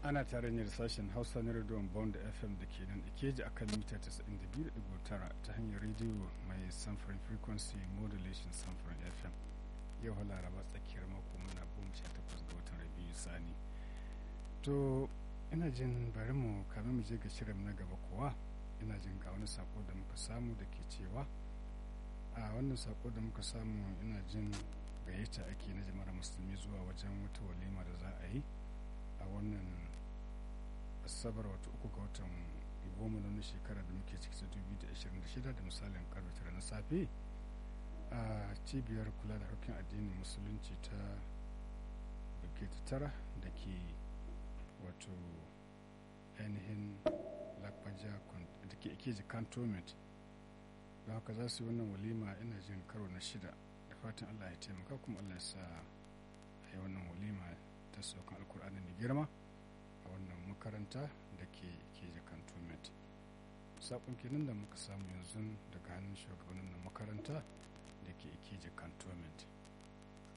ana tare ne da sashen hausa na rediyon bond fm da ke nan ikeji a kan mita 92.9 ta hanyar rediyo mai samfurin frequency modulation samfurin fm yau laraba tsakiyar mako muna goma sha takwas ga watan rabiu sani to ina jin bari mu kame mu je ga shirin na gaba kuwa ina jin ga wani sako da muka samu da ke cewa a wannan sako da muka samu ina jin gayyata ake na jama'ar musulmi zuwa wajen wata walima da za a yi a wannan asabar wata uku ga watan goma na wannan shekara da muke ciki ta 2026 da misalin karfe tara na safe a cibiyar kula da harkokin addinin musulunci ta ke tara da ke wato ainihin lakwaja da ke ikeji cantonment don haka za su yi wannan walima ina jin karo na shida da fatan allah ya taimaka kuma allah ya sa a yi wannan walima ta saukan alkur'ani mai girma a wannan makaranta da ke keji cantonment sakon kenan da muka samu yanzu daga hannun shugabannin makaranta da ke keji cantonment